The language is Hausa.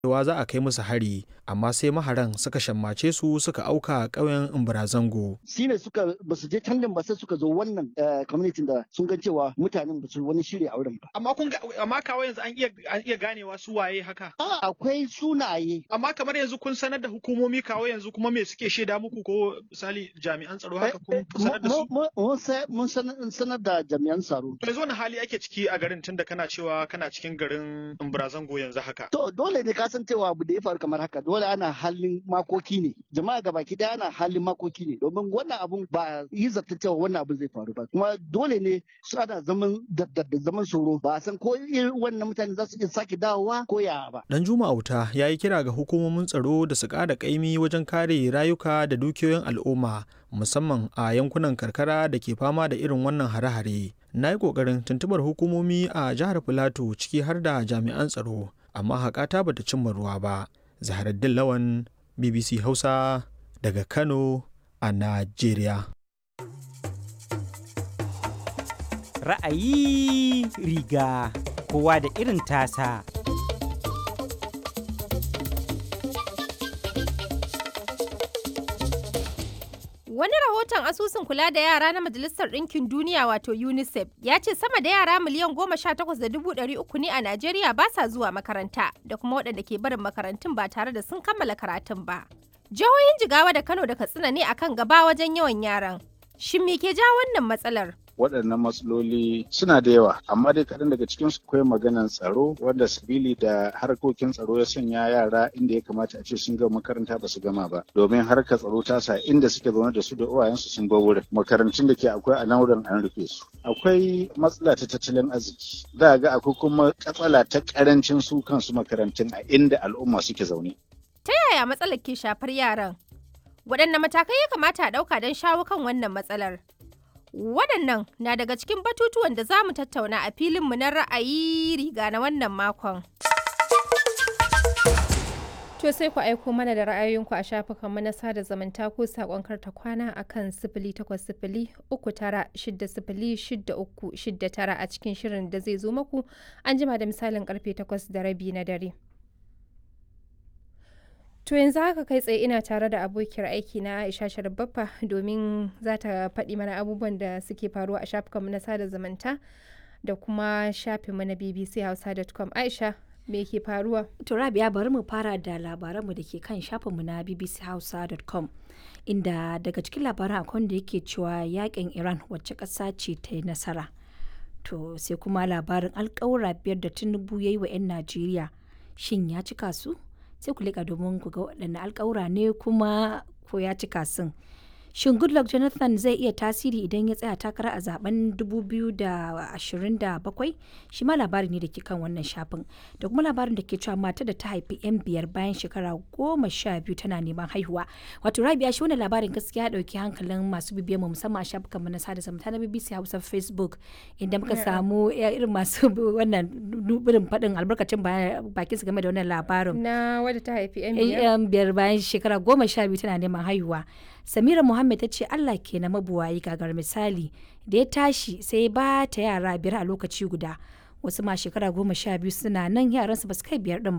cewa za a kai musu hari amma sai maharan suka shammace su suka auka ƙauyen Imbarazango. shi ne suka ba su je can din ba sai suka zo wannan community da sun ga cewa mutanen ba su wani shirya a wurin ba. Amma kun amma kawo yanzu an iya an iya ganewa su waye haka. A akwai sunaye. Amma kamar yanzu kun sanar da hukumomi kawo yanzu kuma me suke shaida muku ko misali jami'an tsaro haka kun sanar da su. Mun sanar da jami'an tsaro. Yanzu wani hali ake ciki a garin tunda kana cewa kana cikin garin Imbarazango yanzu haka. To dole ne ka san cewa abu da ya faru kamar haka dole ana halin makoki ne. Jama'a gabaki daya ana halin makoki ne domin wannan abun ba yi zata cewa wannan abun zai faru ba kuma dole ne su ana zaman da zaman tsoro ba san ko wannan mutane za su iya sake dawowa ko ya ba. Dan Juma Auta ya yi kira ga hukumomin tsaro da su ƙara ƙaimi wajen kare rayuka da dukiyoyin al'umma musamman a yankunan karkara da ke fama da irin wannan hare-hare. Na yi ƙoƙarin tuntubar hukumomi a jihar Filato ciki har da jami'an tsaro amma haƙata bata cimma ruwa ba. Zaharaddin Lawan BBC Hausa daga Kano a Najeriya. Ra'ayi riga kowa da irin tasa. Wani rahoton asusun kula da yara na Majalisar Ɗinkin Duniya wato UNICEF ya ce sama da yara miliyan goma sha takwas da dubu ɗari uku ne a Najeriya ba sa zuwa makaranta da kuma waɗanda ke barin makarantun ba tare da sun kammala karatun ba. Jihohin Jigawa da Kano da Katsina ne akan gaba wajen yawan yaran. Shin me ke ja wannan matsalar? waɗannan matsaloli suna da yawa amma dai kaɗan daga cikin su akwai maganan tsaro wanda sabili da harkokin tsaro ya sanya yara inda ya kamata a ce sun gama makaranta ba su gama ba domin harkar tsaro ta sa inda suke zaune da su da uwayensu sun bar wurin makarantun da ke akwai a nan wurin an rufe su akwai matsala ta tattalin arziki za ga akwai kuma katsala ta karancin su kansu makarantun a inda al'umma suke zaune Ta yaya matsalar ke shafar yaran? Waɗanne matakai ya kamata a ɗauka don shawo kan wannan matsalar? Waɗannan na daga cikin batutuwan da za mu tattauna a filinmu na ra'ayi riga na wannan makon. To sai ku aiko mana da ra'ayoyinku a shafukanmu na sada zumunta ko saƙon karta kwana a kan sifili takwas sifili uku tara shidda sifili shidda uku shidda tara a cikin shirin da zai zo maku an jima da misalin karfe takwas da rabi na dare. To yanzu haka kai tsaye ina tare da abokiyar aiki na Aisha Sharbaffa domin za ta faɗi mana abubuwan da suke faruwa a shafukanmu na sada zumunta da kuma shafinmu na bbchausa.com. Aisha, me ke faruwa? To Rabia bari mu fara da labaranmu da ke kan shafinmu na bbchausa.com. Inda daga cikin labaran akwai da yake cewa yakin Iran wacce ƙasa ce ta yi nasara. To sai kuma labarin alƙawura biyar da Tinubu ya yi wa 'yan Najeriya. Shin ya cika su? sai ku lika domin ku ga waɗanne alƙawura ne kuma ko ya cika sun. Shin Goodluck Jonathan zai iya tasiri idan ya tsaya takara a zaben 2027? Shi ma labari ne da ke kan wannan shafin. Da kuma labarin da ke cewa mata da ta haifi 'yan biyar bayan shekara goma sha biyu tana neman haihuwa. Wato Rabia shi wannan labarin gaskiya ɗauki hankalin masu bibiyar mu musamman a shafukan na sada zumunta na BBC Hausa Facebook inda muka samu irin masu wannan birin faɗin albarkacin bakin su game da wannan labarin. Na wadda ta haifi 'yan biyar? 'Yan biyar bayan shekara goma sha biyu tana neman haihuwa. Samira Muhammad ta ce Allah ke na mabuwayi gagar misali da ya tashi sai ba ta yara biyar a lokaci guda wasu ma shekara goma sha biyu suna nan yaransu ba su kai biyar din